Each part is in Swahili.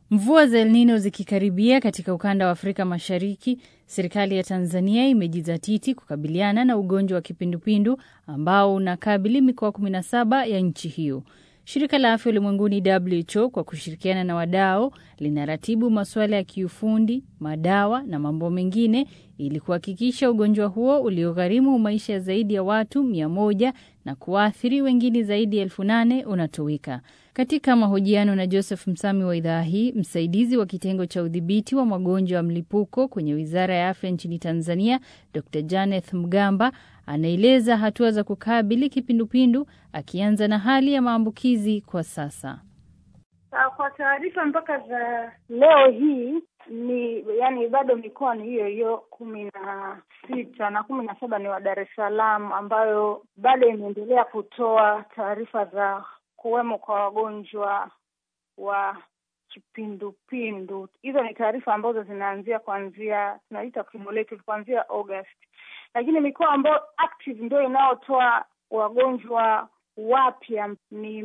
Mvua za El Nino zikikaribia katika ukanda wa Afrika Mashariki, serikali ya Tanzania imejizatiti kukabiliana na ugonjwa wa kipindupindu ambao unakabili mikoa 17 ya nchi hiyo. Shirika la Afya Ulimwenguni WHO kwa kushirikiana na wadau linaratibu masuala ya kiufundi, madawa na mambo mengine ili kuhakikisha ugonjwa huo uliogharimu maisha ya zaidi ya watu mia moja na kuathiri wengine zaidi ya elfu nane unatoweka. Katika mahojiano na Joseph Msami wa idhaa hii, msaidizi wa kitengo cha udhibiti wa magonjwa ya mlipuko kwenye Wizara ya Afya nchini Tanzania, Dr Janeth Mgamba anaeleza hatua za kukabili kipindupindu, akianza na hali ya maambukizi kwa sasa. Kwa taarifa mpaka za leo hii ni yani, bado mikoa ni hiyo hiyo kumi na sita na kumi na saba ni wa Dar es Salaam, ambayo bado imeendelea kutoa taarifa za kuwemo kwa wagonjwa wa kipindupindu. Hizo ni taarifa ambazo zinaanzia kuanzia tunaita cumulative kuanzia August, lakini mikoa ambayo active ndio inayotoa wagonjwa wapya ni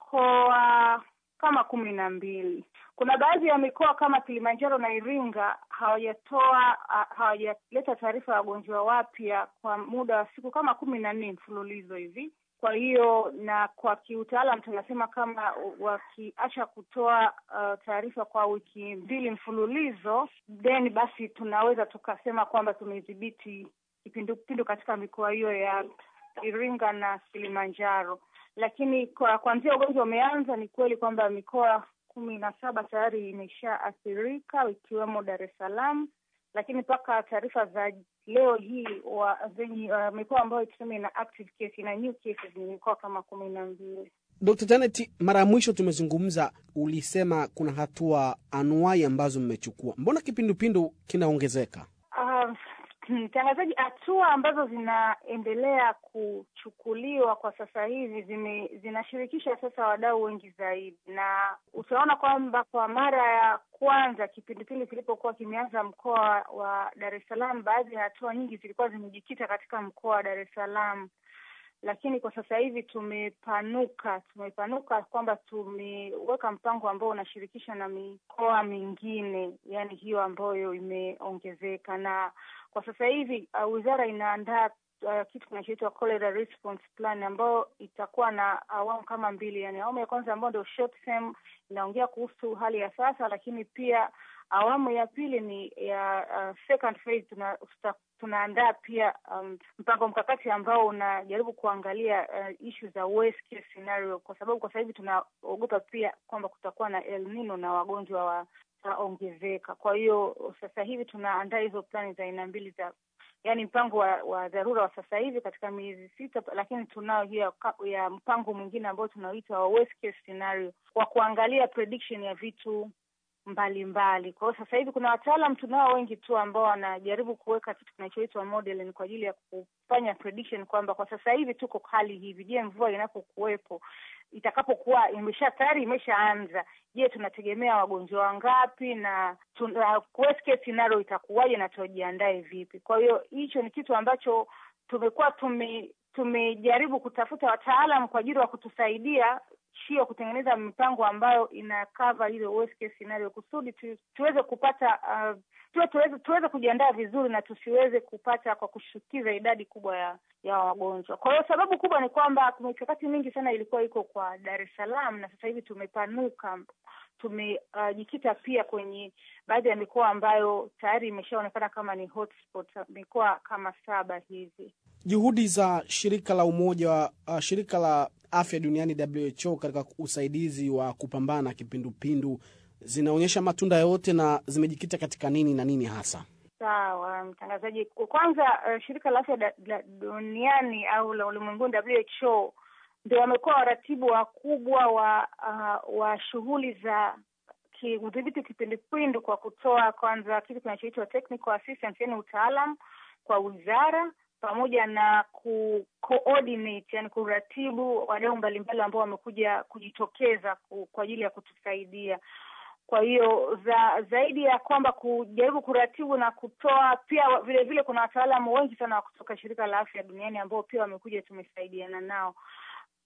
mikoa kama kumi na mbili. Kuna baadhi ya mikoa kama Kilimanjaro na Iringa hawajatoa hawajaleta taarifa ya wagonjwa wapya kwa muda wa siku kama kumi na nne mfululizo hivi. Kwa hiyo na kwa kiutaalam tunasema kama wakiacha kutoa uh, taarifa kwa wiki mbili mfululizo, then basi tunaweza tukasema kwamba tumedhibiti kipindupindu katika mikoa hiyo ya Iringa na Kilimanjaro. Lakini kwa kuanzia ugonjwa umeanza, ni kweli kwamba mikoa kumi na saba tayari imeshaathirika ikiwemo Dar es Salaam, lakini mpaka taarifa za leo hii wa zenye uh, mikoa ambayo tuseme ina active case na new cases ni mikoa kama kumi na mbili. Dr. Janet, mara ya mwisho tumezungumza, ulisema kuna hatua anuai ambazo mmechukua. Mbona kipindupindu kinaongezeka? Uh, mtangazaji, hatua ambazo zinaendelea kuchukuliwa kwa sasa hivi zime, zinashirikisha sasa wadau wengi zaidi, na utaona kwamba kwa mara ya kwanza kipindupindu kilipokuwa kimeanza mkoa wa Dar es Salaam, baadhi ya hatua nyingi zilikuwa zimejikita katika mkoa wa Dar es Salaam, lakini kwa sasa hivi tumepanuka, tumepanuka kwamba tumeweka mpango ambao unashirikisha na mikoa mingine, yani hiyo ambayo imeongezeka na kwa sasa hivi uh, wizara inaandaa uh, kitu kinachoitwa cholera response plan ambayo itakuwa na awamu kama mbili. Yani awamu ya kwanza ambayo ndio short term inaongea kuhusu hali ya sasa, lakini pia awamu ya pili ni ya uh, second phase tuna, tunaandaa pia um, mpango mkakati ambao unajaribu kuangalia uh, issue za worst case scenario, kwa sababu kwa sasa hivi tunaogopa pia kwamba kutakuwa na El Nino na wagonjwa wa ongezeka. Kwa hiyo sasa hivi tunaandaa hizo plani za aina mbili za yaani mpango wa, wa dharura wa sasa hivi katika miezi sita, lakini tunao hiyo ya mpango mwingine ambao tunaoita wa worst case scenario kwa kuangalia prediction ya vitu mbalimbali. Kwa hiyo sasa hivi kuna wataalam tunao wengi tu ambao wanajaribu kuweka kitu kinachoitwa modeling kwa ajili ya kufanya prediction kwamba kwa sasa hivi tuko hali hivi. Je, mvua inapokuwepo itakapokuwa imesha tayari imeshaanza, je, tunategemea wagonjwa wangapi na tuna worst case scenario itakuwaje na tujiandae vipi? Kwa hiyo hicho ni kitu ambacho tumekuwa tume tumejaribu kutafuta wataalam kwa ajili ya kutusaidia sio kutengeneza mipango ambayo ina cover ile worst case scenario kusudi tu, tuweze kupata uh, tuwe, tuweze, tuweze kujiandaa vizuri na tusiweze kupata kwa kushukiza idadi kubwa ya ya wagonjwa. Kwa hiyo sababu kubwa ni kwamba mikakati mingi sana ilikuwa iko kwa Dar es Salaam na sasa hivi tumepanuka, tumejikita uh, pia kwenye baadhi ya mikoa ambayo tayari imeshaonekana kama ni hotspot, mikoa kama saba hivi. Juhudi za shirika la umoja uh, shirika la afya duniani WHO katika usaidizi wa kupambana na kipindupindu zinaonyesha matunda yote na zimejikita katika nini na nini hasa? Sawa mtangazaji, kwanza uh, shirika la afya duniani au la ulimwenguni WHO ndio wamekuwa waratibu wakubwa wa uh, wa shughuli za udhibiti kipindupindu kwa kutoa kwanza kitu kinachoitwa technical assistance, yani utaalam kwa wizara pamoja na ku coordinate yani kuratibu wadau mbalimbali ambao wamekuja kujitokeza ku, kwa ajili ya kutusaidia. Kwa hiyo za zaidi ya kwamba kujaribu kuratibu na kutoa, pia vile vile kuna wataalamu wengi sana wa kutoka shirika la afya duniani ambao pia wamekuja, tumesaidiana nao.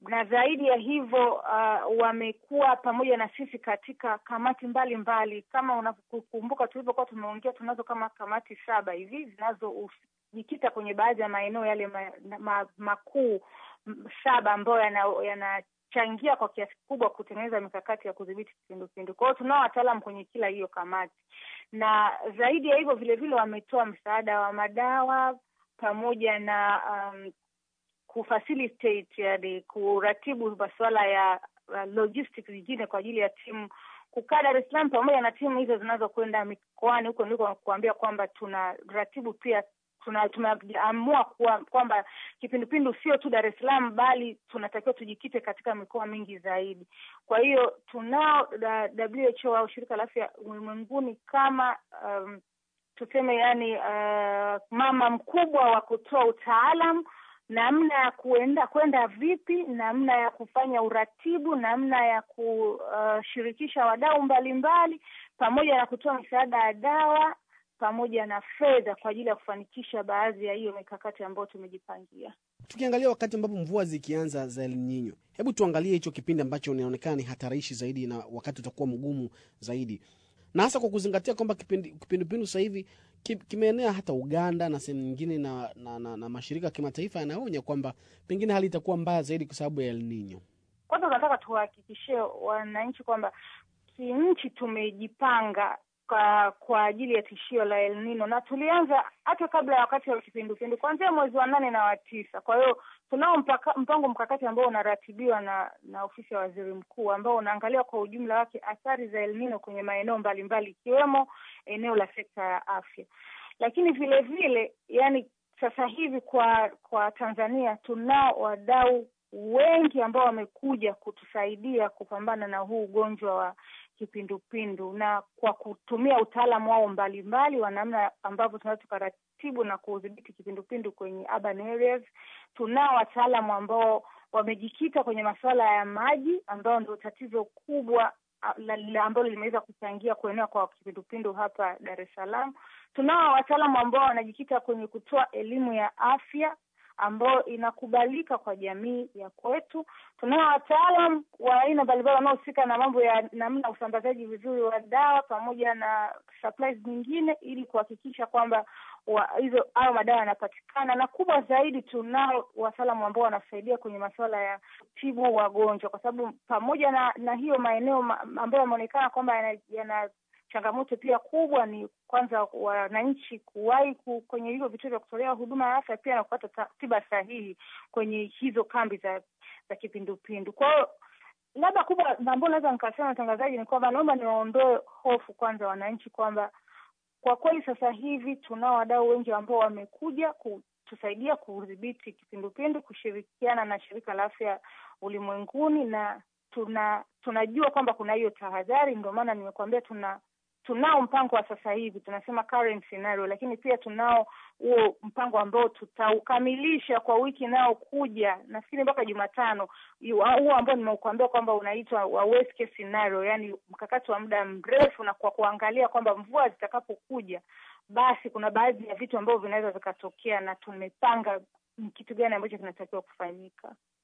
na zaidi ya hivyo uh, wamekuwa pamoja na sisi katika kamati mbalimbali mbali. Kama unakumbuka tulivyokuwa tumeongea, tunazo kama kamati saba hivi zinazojikita kwenye baadhi ya maeneo yale ma, ma, makuu saba ambayo yanachangia yana kwa kiasi kikubwa kutengeneza mikakati ya kudhibiti kipindupindu. Kwa hiyo tunao wataalam kwenye kila hiyo kamati, na zaidi ya hivyo vilevile wametoa msaada wa madawa pamoja na um, kufacilitate yani kuratibu masuala ya uh, logistics nyingine kwa ajili ya timu kukaa Dar es Salaam pamoja na timu hizo zinazokwenda mikoani huko, ndiko kuambia kwamba tuna ratibu pia tuna tumeamua kwamba kipindupindu sio tu Dar es Salaam bali tunatakiwa tujikite katika mikoa mingi zaidi. Kwa hiyo tunao WHO au shirika la afya ulimwenguni kama um, tuseme yani uh, mama mkubwa wa kutoa utaalam namna ya kuenda kwenda vipi, namna ya kufanya uratibu, namna ya kushirikisha uh, wadau mbalimbali, pamoja na kutoa misaada ya dawa pamoja na fedha kwa ajili ya kufanikisha baadhi ya hiyo mikakati ambayo tumejipangia. Tukiangalia wakati ambapo mvua zikianza za El Nino, hebu tuangalie hicho kipindi ambacho inaonekana ni hatarishi zaidi na wakati utakuwa mgumu zaidi, na hasa kwa kuzingatia kwamba kipindupindu sasa hivi kimeenea hata Uganda na sehemu nyingine na, na, na, na mashirika ya kimataifa yanaonya kwamba pengine hali itakuwa mbaya zaidi kwa sababu ya El Nino. Kwanza tunataka tuwahakikishie wananchi kwamba kinchi tumejipanga kwa kwa ajili ya tishio la El Nino na tulianza hata kabla ya wakati wa kipindupindu kuanzia mwezi wa nane na wa tisa. Kwa hiyo tunao mpango mkakati ambao unaratibiwa na na ofisi ya waziri mkuu ambao unaangalia kwa ujumla wake athari za El Nino kwenye maeneo mbalimbali ikiwemo eneo la sekta ya afya, lakini vile vile yani sasa hivi kwa kwa Tanzania tunao wadau wengi ambao wamekuja kutusaidia kupambana na huu ugonjwa wa kipindupindu na kwa kutumia utaalamu wao mbalimbali wa namna ambavyo tunaweza tukaratibu na kudhibiti kipindupindu kwenye urban areas. Tunao wataalamu ambao wamejikita kwenye masuala ya maji ambayo ndio tatizo kubwa ambalo limeweza kuchangia kuenea kwa kipindupindu hapa Dar es Salaam. Tunao wataalamu ambao wanajikita kwenye kutoa elimu ya afya ambayo inakubalika kwa jamii ya kwetu. Tunao wataalam wa aina mbalimbali wanaohusika na mambo ya namna usambazaji vizuri wa dawa pamoja na supplies nyingine, ili kuhakikisha kwamba hizo hayo madawa yanapatikana, na kubwa zaidi, tunao wataalamu ambao wanasaidia kwenye masuala ya tibu wagonjwa, kwa sababu pamoja na na hiyo maeneo ma, ambayo yameonekana kwamba yana, yana changamoto pia kubwa ni kwanza wananchi kuwahi ku, kwenye hivyo vituo vya kutolea huduma ya afya pia na kupata tiba sahihi kwenye hizo kambi za za kipindupindu. Kwa hiyo labda kubwa ambao naweza nikasema mtangazaji ni kwamba naomba niwaondoe hofu kwanza wananchi kwamba kwa kweli sasa hivi tunao wadau wengi ambao wamekuja kutusaidia kudhibiti kipindupindu, kushirikiana na shirika la afya ulimwenguni na tuna tunajua kwamba kuna hiyo tahadhari. Ndio maana nimekuambia tuna tunao mpango wa sasa hivi tunasema current scenario, lakini pia tunao huo mpango ambao tutaukamilisha kwa wiki inayokuja, nafikiri mpaka Jumatano, huo ambao nimekuambia kwamba unaitwa wa worst case scenario, yani mkakati wa muda mrefu, na kwa kuangalia kwamba mvua zitakapokuja, basi kuna baadhi ya vitu ambavyo vinaweza vikatokea, na tumepanga kitu gani ambacho kinatakiwa kufanyika.